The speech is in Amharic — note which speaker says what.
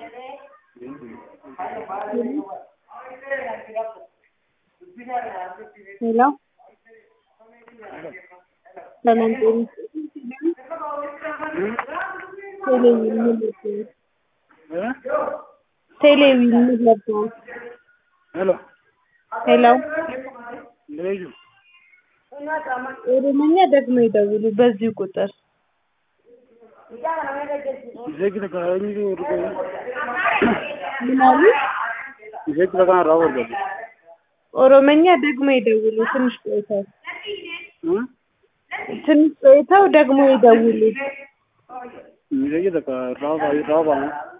Speaker 1: ሄሎ ሰላም ጤና ቴሌቪዥን ምን ልትል ቴሌቪዥን ምን ልትል
Speaker 2: ሄሎ
Speaker 1: ሄሎ
Speaker 2: ልዩ
Speaker 1: ኦሮምኛ ደግሞ ይደውሉ በዚሁ ቁጥር
Speaker 2: Isheekti takka eenyutu dhufe?
Speaker 1: ምን አሉ?
Speaker 2: Isheekti takka irraa barbaadu.
Speaker 1: ኦሮምኛ ደግሞ ይደውሉ ትንሽ ቆይተው ትንሽ ቆይተው ደግሞ ይደውሉ
Speaker 2: Isheekti takka irraa irraa baana.